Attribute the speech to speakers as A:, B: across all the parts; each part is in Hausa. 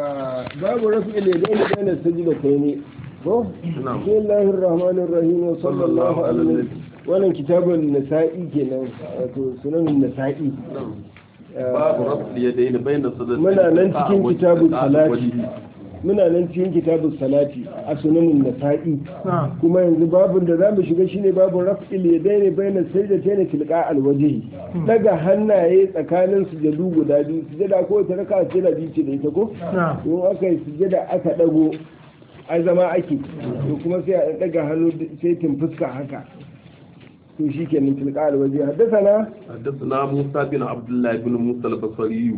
A: babu rafi ilaydaini bayna sajdatayn ko
B: Na'am.
A: bismillahir rahmanir rahim wa sallallahu alaihi wannan kitabun nasa'i kenan wato sunanin nasa'i
B: babu rafu yadaini bayna sadaqati
A: muna nan cikin kitabun salati muna nan cikin kitabun salati a sunanin nasa'i kuma yanzu babun da zamu shiga shine babun raf'il yadaini bayna sajdatayn tilqa alwajhi daga hannaye tsakanin sujadu guda biyu sujada ko ta raka ce da biyu ce da ita ko in aka yi sujada aka dago ai zama ake to kuma sai a daga hannu sai tin fuska haka to shi ke nan tilka alwaje haddasana
B: حدثنا موسى بن عبد الله بن موسى البصري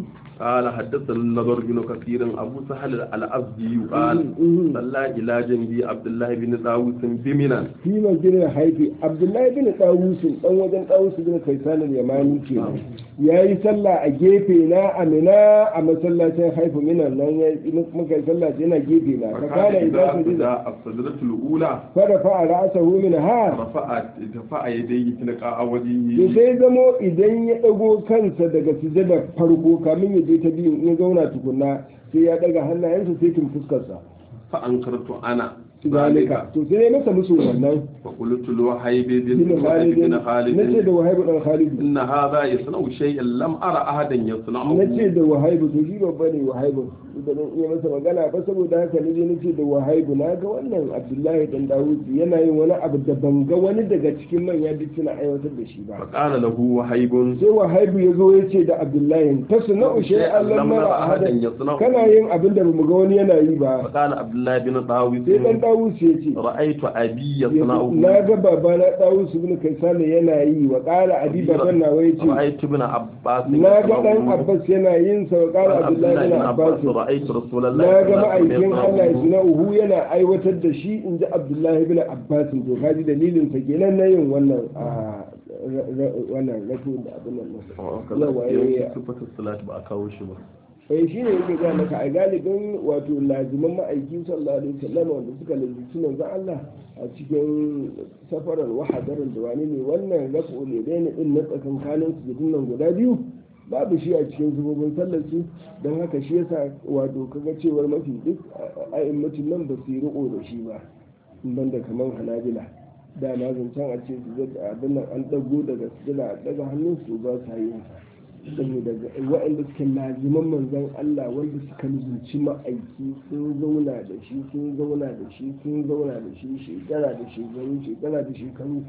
B: قال حدثنا النضر بن كثير ابو سهل الازدي قال صلى الى جنبي عبد الله بن داوود بمنا
A: fi masjidin haifi abdullahi bin dawusin dan wajen dawusu bin kaisan al-yamani ke ya yi sallah a gefe na amina a masallacin haifu minan nan ya muka yi sallah yana gefe na fa kana
B: فكان
A: idan
B: اذا
A: su
B: بدا الصدرة الاولى
A: fara fa ra'sahu min ha
B: رفع رفع يديه تلقاء
A: to
B: وجهه
A: sai zamo idan ya dago kansa daga sujada farko kamin ya je ta biyu in ya zauna tukunna sai ya daga hannayensa sai tun fuskarsa
B: فانكرت انا
A: zalika to sai ya masa musu wannan
B: فقلت له حيبي
A: bin
B: بن
A: Khalid
B: بن
A: nace
B: خالد
A: da Wahaibu dan Khalid
B: إن هذا يصنع شيئا لم أرى أحدا يصنعه
A: nace da Wahaibu to shi babba ne Wahaibu da dan iya masa magana ba saboda haka ne je nace da Wahaibu na ga wannan Abdullahi dan Dawud yana yin wani abu da ban ga wani daga cikin manya duk suna aiwatar da shi ba
B: فقال له وهيب
A: sai Wahaibu ya zo ya ce da Abdullahi tasna'u shay'an lam nara ahadan kana yin abin da bamu ga wani yana yi ba
B: فقال عبد الله بن طاووس
A: sai dan Dawud ya ce
B: رأيت أبي يصنعه
A: na ga babana Dawud ibn Kaysan yana yi wa qala abi baban nawa yace
B: رأيت ابن عباس
A: na ga dan
B: يصنعه.
A: Abbas yana yin sa wa
B: قال
A: qala
B: عبد
A: Abdullahi
B: الله
A: bin
B: بن
A: Abbas
B: عباس رأيت رسول الله
A: na ga
B: صلى الله عليه
A: ma'aikin
B: وسلم
A: Allah
B: يصنعه.
A: na uhu yana aiwatar da shi in ji Abdullahi bin Abbas to kaji dalilin sa kenan na yin wannan a ra- ra- wannan rafu da abin nan
B: وكذا
A: yawa
B: في
A: ya
B: صفة الصلاة بأكاو شبه
A: sai shi ne yake ga maka a galibin wato laziman ma'aiki sallallahu alaihi wasallam wanda suka lalci manzon Allah a cikin safarar wahadarin da wani ne wannan rafu ne dai din na tsakankanin su nan guda biyu babu shi a cikin zubobin sallar su don haka shi yasa wato kaga cewar mafi duk a'immatin nan ba su yi riko da shi ba ban da kamar hanabila da na zancen a ce su abin nan an dago daga sujada a daga hannun su ba sa yin sa saboda waɗanda suke laziman manzan Allah wanda suka lubunci ma'aiki sun zauna da shi sun zauna da shi sun zauna da shi shekara da shekaru shekara da shekaru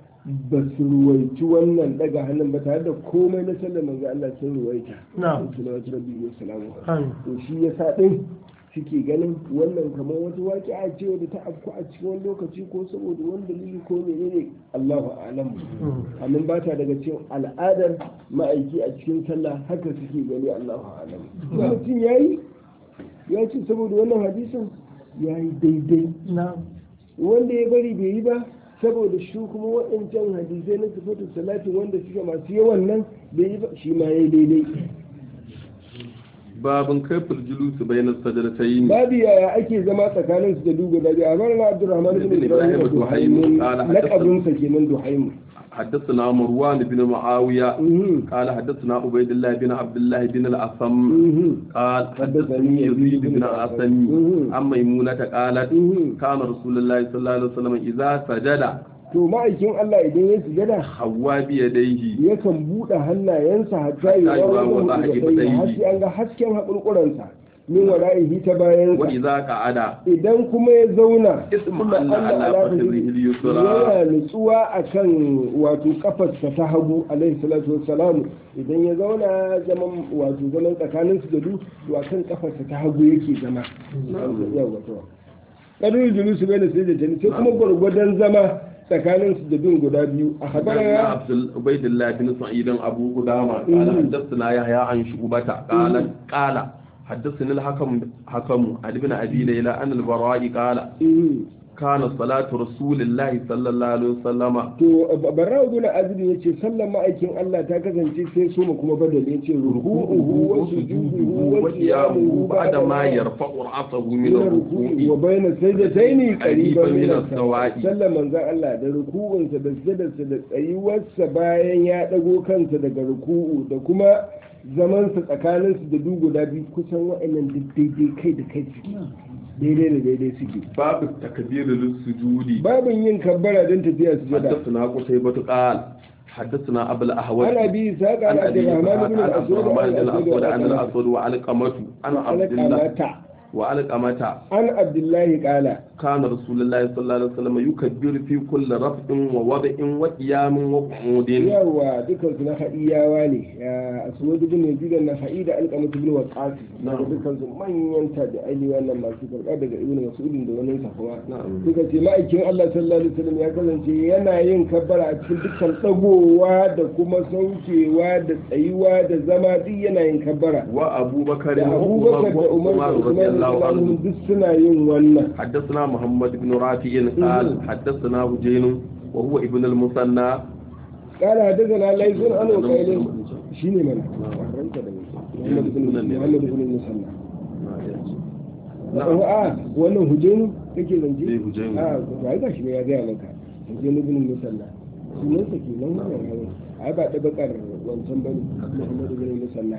A: ba su ruwaici wannan daga hannun ba tare da komai na sallar manzan Allah sun ruwaita
C: Na'am.
A: salawatu rabbi wa salamu
C: Amin.
A: to shi yasa din suke ganin wannan kamar wata waƙi a ce wadda ta afku a cikin wani lokaci ko saboda wani dalili ko menene Allahu a'lam amma ba ta daga cikin al'adar ma'aiki a cikin sallah haka suke gani Allahu a'lam Kuma mutum yayi ya ce saboda wannan hadisin yayi daidai
C: na
A: wanda ya bari bai yi ba saboda shi kuma waɗancan hadisai na sifatu salatin wanda suke masu yawan nan bai yi ba shi ma yayi daidai
B: باب كيف الجلوس بين السجدتين
A: babu yaya ake zama tsakanin su da dugu da biyu a bar na abdurrahman bin
B: Ibn
A: ibrahim
B: Ibrahim
A: duhaimun
B: قال حدثنا-
A: lakabin sa kenan duhaimu
B: حدثنا مروان بن معاوية
A: Mhm.
B: قال حدثنا عبيد الله بن عبد الله بن الأصم
A: Mhm.
B: قال حدثني يزيد بن عاصم
A: Mhm.
B: عن ميمونة قالت
A: Mhm.
B: كان رسول الله صلى الله عليه وسلم إذا سجد
A: to ma'aikin Allah idan ya sujada
B: حوى بيديه
A: yakan buɗe hannayensa hatta yi
B: Hatta yi wa
A: wa
B: wallahi
A: wani
B: ibadaihi.
A: har sai an ga hasken haƙurƙuransa min wara'ihi ta bayansa
B: وإذا قعد
A: idan kuma ya zauna
B: اسم
A: kuma
B: أن
A: Allah
B: على
A: ala
B: فخذه
A: fahimi,
B: اليسرى
A: yana nutsuwa akan wato kafarsa ta hagu alaihi salatu wassalam idan ya zauna zaman wato zaman tsakanin su da du to akan kafarsa ta hagu yake zama yawa to kadul julusu bai da sai da jani sai kuma gwargwadon zama tsakanin su da bin guda biyu a
B: حدثنا
A: habara
B: عبد ال- عبيد الله بن سعيد أبو قدامة قال
A: Mhm.
B: حدثنا يحيى عن شعبة قال قال حدثني الحكم حكم عن ابن أبي ليلى أن البراء قال كان صلاة رسول الله صلى الله عليه وسلم
A: to barra ibn azib yace sallan ma'aikin Allah ta kasance sai so mu kuma badal yace ruku'uhu wa sujuduhu wa qiyamuhu
B: بعد ما يرفع رأسه من
A: wa
B: الركوع
A: bayna sajdataini qariban min
B: min
A: as-sawa'i
B: as-sawa'i.
A: sallan manzon Allah da ruku'unsa da sujjadarsa da tsayuwarsa bayan ya dago kansa daga ruku'u da kuma zaman su tsakanin su da du guda biyu kusan wa'annan duk daidai kai da kai suke daidai da daidai suke
B: babu takbir lis-sujudi
A: babin yin kabbara don tafiya su jada
B: حدثنا قتيبة قال حدثنا أبو الأهوال
A: ana bi sa ga
B: عن
A: عبد
B: أبي
A: الرحمن بن
B: عن عبد
A: الأسود
B: الرحمن بن الأسود عن
A: وعن
B: الأسود وعلقمة عن عبد الله
A: القمة
B: وعلقمة
A: عن عبد الله قال
B: كان رسول الله صلى الله عليه وسلم يكبر في كل رفع ووضع وقيام وقعود
A: yawa dukkan su na haɗiyawa ne ya aswad ibn yazid na haɗi da alqamah ibn waqas daga dukkan su manyan tabi'ai wannan masu karɓa daga ibn mas'ud da wani sa kuma
B: Na'am.
A: suka ce ma'aikin Allah sallallahu alaihi wasallam ya kasance yana yin kabbara a cikin dukkan dagowa da kuma saukewa da tsayuwa da zama duk yana yin kabbara
B: وأبو بكر
A: da abubakar da umar da
B: وعمر
A: usman
B: رضي الله
A: da
B: عنه
A: duk suna yin wannan
B: حدثنا محمد بن رافع قال حدثنا هجين وهو ابن المثنى
A: قال حدثنا ليس عن وقيل شيني من ورنت da محمد بن محمد بن المثنى
B: نعم
A: a wannan hujjenu kake zance
B: Eh, Hujjenu.
A: a ba ga shi ne ya gaya maka hujjenu ibn musalla sunan sa ke nan wannan yawo ai ba da bakar wancan bane Muhammad ibn musalla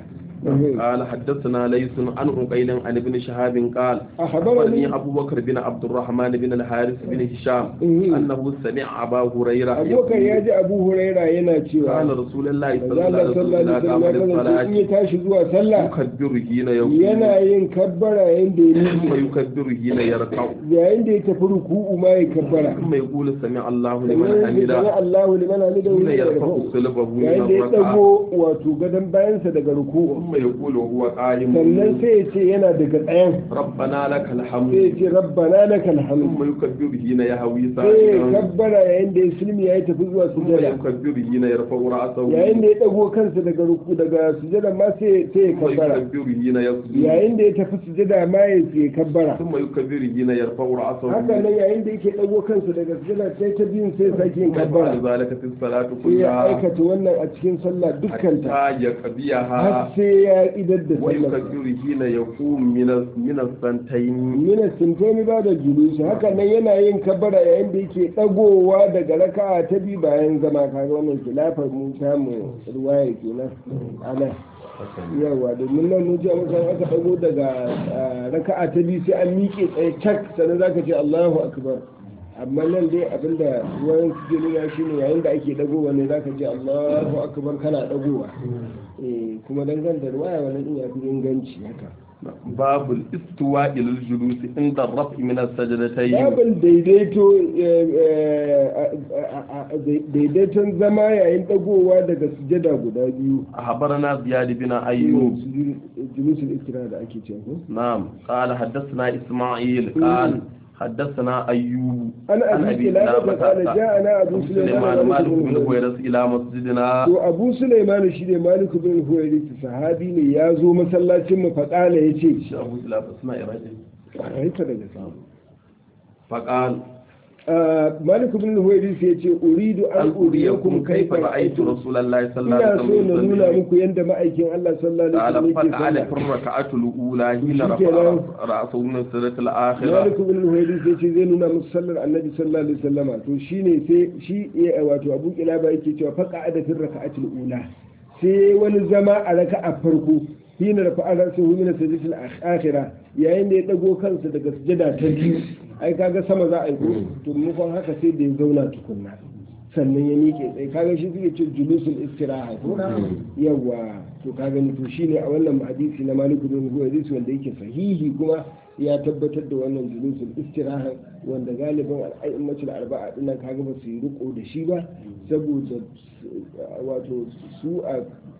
B: قال حدثنا ليس عن عقيل عن ابن شهاب قال
A: أخبرني
B: أخبرني أبو بكر بن عبد الرحمن بن الحارث بن هشام
A: إيه.
B: أنه سمع أبا هريرة
A: abubakar ya ji abu huraira yana cewa
B: قال رسول الله صلى
A: manzo
B: الله
A: Allah
B: عليه
A: sallallahu
B: وسلم
A: alaihi wasallam ya kasance in
B: إذا قام
A: ya
B: للصلاة
A: tashi zuwa sallah
B: يكبر حين يقوم
A: yana yin kabbara yayin da ya
B: ثم
A: nufi
B: يكبر حين يركع
A: yayin da ya tafi ruku'u ma ya kabbara
B: ثم يقول سمع الله لمن
A: sannan ya sami
B: حمده
A: Allahu liman hamidahu
B: حين
A: ya
B: يرفع
A: yarfa'u
B: صلبه من
A: yayin da ya
B: الركعة
A: dago wato gadon bayansa daga ruku'u
B: ثم يقول وهو قائم
A: sannan sai ya ce yana daga tsayen
B: ربنا لك
A: sai ya
B: الحمد
A: ce rabbana lakal hamd
B: ثم يكبر حين يهوي
A: sai ya
B: ساجدا
A: kabbara yayin da ya silmi ya tafi zuwa
B: ثم
A: sujada
B: يكبر حين يرفع رأسه
A: yayin da ya dago kansa daga ruku daga sujada ma sai sai ya
B: ثم
A: kabbara
B: يكبر حين يسجد
A: yayin da ya tafi sujada ma ya ya kabbara
B: ثم يكبر حين يرفع رأسه
A: haka nan yayin da yake dago kansa daga sujada sai ta biyun sai sake yin kabbara
B: ويفعل ذلك في الصلاة
A: sai ya
B: كلها
A: aikata wannan a cikin sallah dukkanta
B: حتى
A: har
B: يقضيها
A: sai ya idar da sallah
B: ويكبر حين يقوم من من السنتين
A: mina sintoni ba da julusu haka nan yana yin kabara yayin da yake dagowa daga raka'a ta biyu bayan zama kaga wannan kilafar mun samu ruwaya kenan ana yawa domin nan mun ji a musan aka dago daga ah, raka'a ta biyu sai an miƙe tsaye cak sannan zaka ce Allahu akbar amma nan dai abinda ruwan suke nuna shine yayin da ake dagowa ne zaka ce Allahu akbar kana dagowa eh kuma dangane da ruwaya wannan din ya fi inganci haka
B: باب الاستواء للجلوس عند الرفع من السجدتين
A: babin daidaito eh, eh, a- a- daidaiton zama yayin dagowa daga sujada guda biyu
B: أخبرنا زياد بن أيوب
A: julusul istira da ake cewa ko?
B: نعم قال حدثنا إسماعيل قال حدثنا أيوب
A: an abi kilaba ta kala ja'ana abu
B: سليمان
A: sulaiman
B: مالك
A: malik
B: بن
A: bin
B: هويرس إلى مسجدنا
A: to abu sulaiman shi ne malik bin huwairis sahabi ne ya zo masallacin mu faqala yace
B: shi abu ila suna iraki
A: haifa daga samu
B: faqal
A: malik bin huwairis yace uridu an
B: an uriyakum kaifa ra'aytu rasulullahi sallallahu
A: ina
B: alaihi
A: so na nuna
B: wasallam
A: muku yadda ma'aikin Allah sallallahu
B: قال
A: alaihi wasallam
B: فقعد
A: yake
B: في
A: sallah
B: الركعة الأولى حين
A: شكرا.
B: رفع رأسه من السجدة الآخرة
A: Malik ibn al-Huwaydis yace zai nuna musu sallar Annabi sallallahu alaihi wasallama to shine sai shi ya- wato Abu Kilaba yake cewa faqa ada fi raka'atil ula sai wani zama a raka'a farko hina rafa'a ra'sahu min as-sajdati al-akhira yayin da ya dago kansa daga sujada ta biyu ai kaga sama za a yi ko to mukon haka sai da ya zauna tukunna sannan ya miƙe tsaye kaga shi suke ce julusul istiraha ko yawa to kaga ni to shine a wannan hadisi na Malik bin Huwaydis wanda yake sahihi kuma ya tabbatar da wannan julusul istiraha wanda galibin al'aimatul arba'a dinnan kaga ba su yi riko da shi ba saboda wato su a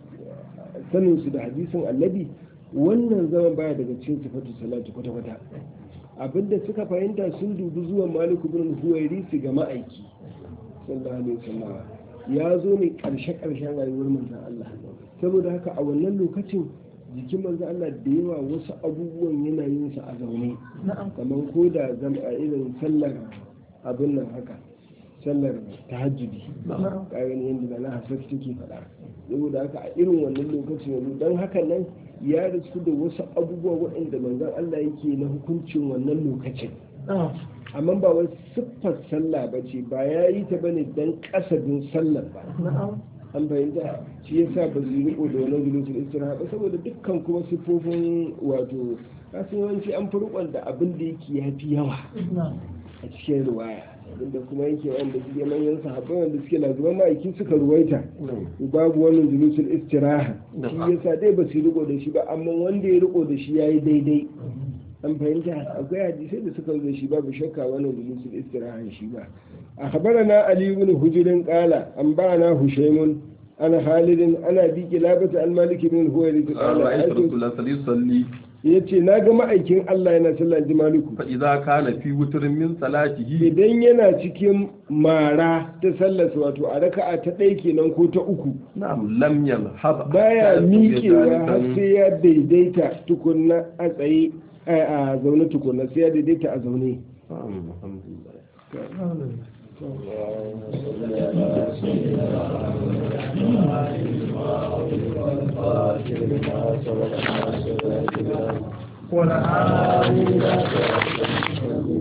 A: sanin su da hadisin annabi wannan zaman baya daga cikin sifatu salatu kwata kwata abinda suka fahimta sun dubi zuwan Malik bin Huwaydis ga ma'aiki sallallahu alaihi wasallam ya zo ne karshe karshen rayuwar manzon Allah saboda haka a wannan lokacin jikin manzon Allah da yawa wasu abubuwan yana yin sa a zaune kamar ko da zama a irin sallar abin nan haka sallar tahajjudi ka gani yadda na hasar take faɗa saboda haka a irin wannan lokacin yanzu don haka nan ya rasu da wasu abubuwa waɗanda manzon Allah yake na hukuncin wannan lokacin amma ba wai siffar sallah ba ce ba ya yi ta bane don kasadin sallar ba an fahimta shi yasa ba su yi riko da wannan julusul istiraha ba saboda dukkan kuma siffofin wato kasan yawanci an fi rikon da abin da yake ya fi yawa a cikin ruwaya abinda kuma yake wanda suke manyan sahabbai wanda suke lazuman ma'aiki suka ruwaita babu wannan julusul istiraha shi yasa dai ba su riko da shi ba amma wanda ya riko da shi ya yi daidai an fahimta akwai hadisai da suka zo shi babu shakka wannan julusul istiraha shi ba أخبرنا علي بن هجر قال أنبأنا هشيم أنا خالد أنا أبي كلابة المالك بن الهويرث قال
B: رأيت
A: رأيت
B: رسول الله صلى الله عليه وسلم
A: yace na ga ma'aikin Allah yana sallah ji maliku
B: فإذا كان في وتر من صلاته
A: idan yana cikin mara ta sallarsa wato a raka'a ta ɗaya kenan ko ta uku
B: نعم لم ينهض
A: baya
B: حتى
A: miƙewa har
B: جالساً.
A: sai ya daidaita tukunna a tsaye a a zaune tukunna sai ya daidaita a zaune
B: نعم، الحمد لله
C: ولا